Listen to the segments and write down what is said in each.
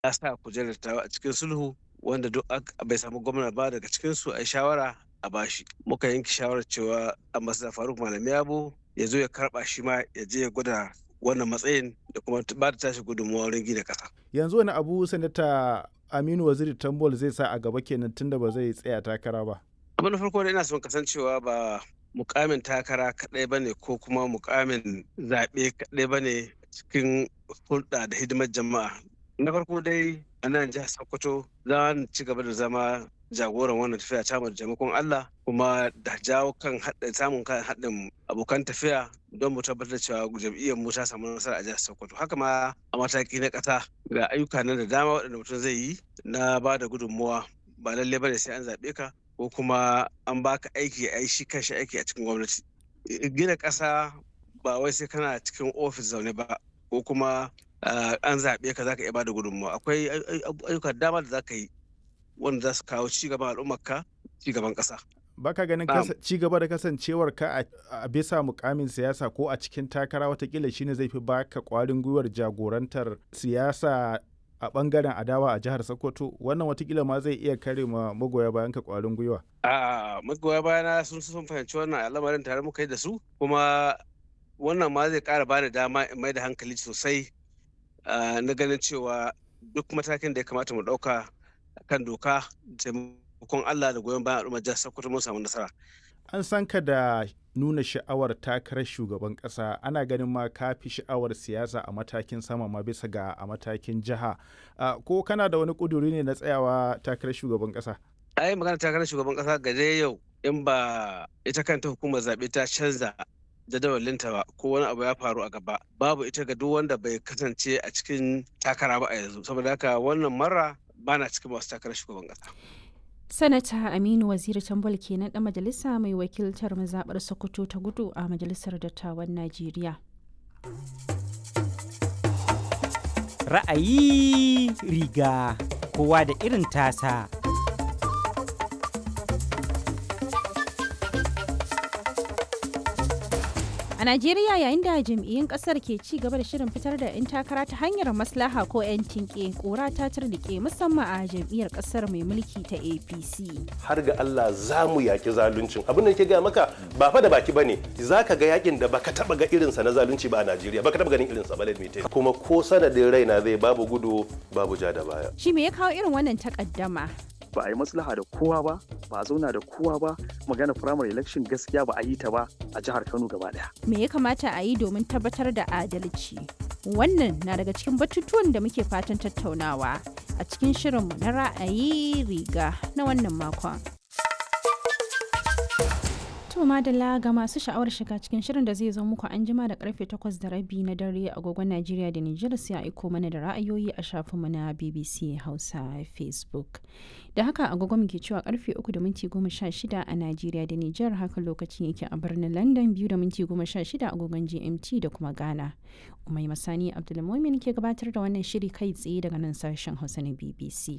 ya sa kujerar ta a cikin sulhu wanda duk bai samu gwamna ba daga cikin su a shawara a bashi muka yanke shawarar cewa ambassador faruk malami yabo ya zo ya karba shi ma ya je ya gwada wannan matsayin da kuma ba da tashi gudunmawa wurin gina kasa yanzu wani abu sanata aminu waziri tambol zai sa a gaba kenan tunda ba zai tsaya takara ba abin da farko da ina son kasancewa ba mukamin takara kaɗai ba ne ko kuma mukamin zaɓe kaɗai ba ne cikin hulɗa da hidimar jama'a na farko dai a nan jihar sokoto za mu ci gaba da zama jagoran wannan tafiya ta da taimakon Allah kuma da jawo kan samun kan haɗin abokan tafiya don mu tabbatar cewa jam'iyyar mu ta samu nasara a jihar Sokoto haka ma a mataki na ƙasa ga ayyuka na da dama waɗanda mutum zai yi na ba da gudunmuwa ba lalle bane sai an zaɓe ka ko kuma an baka aiki a shi kanshi aiki a cikin gwamnati gina ƙasa ba wai sai kana cikin ofis zaune ba ko kuma an zaɓe ka zaka iya ba da gudunmuwa akwai ayyuka dama da zaka yi wanda za su kawo cigaban al'ummarka cigaban ƙasa. Baka ganin ci gaba da kasancewar ka a bisa mukamin siyasa ko a cikin takara watakila shine zai fi baka kwarin gwiwar jagorantar siyasa a bangaren adawa a jihar Sokoto wannan watakila ma zai iya kare ma magoya bayan ka kwarin gwiwa. A magoya bayana sun sun fahimci wannan al'amarin tare muka yi da su kuma wannan ma zai kara bani dama in mai da hankali sosai na ganin cewa duk matakin da ya kamata mu ɗauka kan doka taimakon Allah da goyon bayan al'ummar jihar Sokoto mun samu nasara. An san ka da nuna sha'awar takarar shugaban ƙasa ana ganin ma ka fi sha'awar siyasa a matakin sama ma bisa ga a matakin jiha ko kana da wani ƙuduri ne na tsayawa takarar shugaban ƙasa? ai magana takarar shugaban ƙasa ga dai yau in ba ita kanta hukumar zaɓe ta canza jadawalinta ba ko wani abu ya faru a gaba babu ita ga duk wanda bai kasance a cikin takara ba a yanzu saboda haka wannan mara bana cikin masu takarar shugaban kasa. Sanata Aminu Waziri Tambol kenan ɗan majalisa mai wakiltar mazaɓar Sokoto ta gudu a Majalisar Dattawan Najeriya. Ra'ayi riga kowa da irin tasa. A Najeriya yayin da jam'iyyun kasar ke ci gaba da shirin fitar da 'yan takara ta hanyar maslaha ko 'yan tinke kora ta turnike musamman a jam'iyyar kasar mai mulki ta APC. Har ga Allah za mu yaki zaluncin. Abin da ke gaya maka ba fa da baki bane. Za ka ga yakin da baka taba ga irinsa na zalunci ba a Najeriya. Baka taba ganin irinsa ba lalmite. Kuma ko sanadin raina zai babu gudu babu ja da baya. Shi me ya kawo irin wannan takaddama? ba a yi maslaha da kowa ba ba a zauna da kowa ba magana primary election gaskiya ba a yi ta ba a jihar kano gaba daya me ya kamata a yi domin tabbatar da adalci wannan na daga cikin batutuwan da muke fatan tattaunawa a cikin shirinmu na ra'ayi riga na wannan makon To madalla ga masu sha'awar shiga cikin shirin da zai zo muku an jima da karfe 8 da rabi na dare agogon Najeriya da Nijar sai a aiko mana da ra'ayoyi a shafinmu na BBC Hausa Facebook. Da haka agogon muke cewa karfe 3 da minti 16 a Najeriya da Nijar haka lokacin yake a birnin London 2 da minti 16 agogon GMT da kuma Ghana. Umai Masani Abdulmumin ke gabatar da wannan shiri kai tsaye daga nan sashen Hausa na BBC.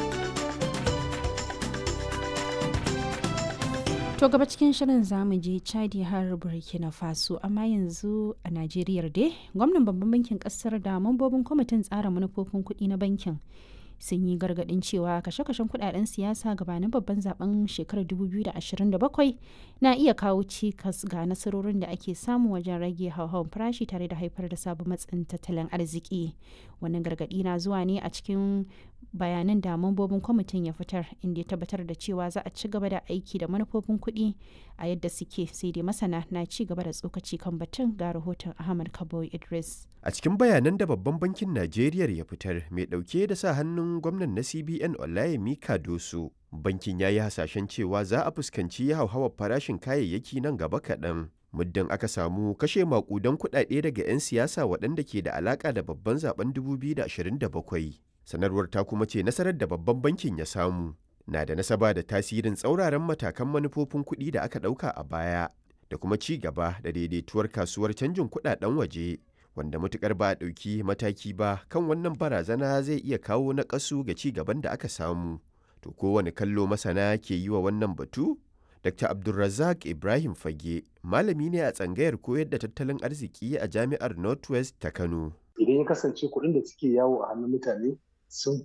To gaba cikin shirin zamu je Chadi har Burkina Faso amma yanzu a Najeriya dai gwamnan babban bankin kasar da mambobin kwamitin tsara manufofin kuɗi na bankin sun yi gargaɗin cewa kashe-kashen kuɗaɗen siyasa gabanin babban zaben shekarar 2027 na iya kawo cikas ga nasarorin da ake samu wajen rage hauhawar farashi tare da haifar da sabon matsin tattalin arziki wannan gargaɗi na zuwa ne a cikin bayanan da mambobin kwamitin ya fitar inda ya tabbatar da cewa za a ci gaba da aiki da manufofin kuɗi a yadda suke sai dai masana na ci gaba da tsokaci kan batun ga rahoton ahmad kabo idris a cikin bayanan da babban bankin najeriya ya fitar mai ɗauke da sa hannun gwamnan na cbn olayemi kadoso bankin ya yi hasashen cewa za a fuskanci hauhawar farashin kayayyaki nan gaba kaɗan muddin aka samu kashe makudan kuɗaɗe daga 'yan siyasa waɗanda ke da alaƙa da babban zaben 2027 sanarwar ta kuma ce nasarar da babban bankin ya samu na da nasaba da tasirin tsauraran matakan manufofin kuɗi da aka ɗauka a baya da kuma ci gaba da daidaituwar kasuwar canjin kuɗaɗen waje wanda matukar ba a ɗauki mataki ba kan wannan barazana zai iya kawo naƙasu ga ci gaban da aka samu to kowane kallo masana ke yi wa wannan batu Dr. Abdulrazak Ibrahim Fage malami ne a tsangayar koyar da tattalin arziki a jami'ar Northwest ta Kano. Idan ya kasance kuɗin da suke yawo a hannun mutane sun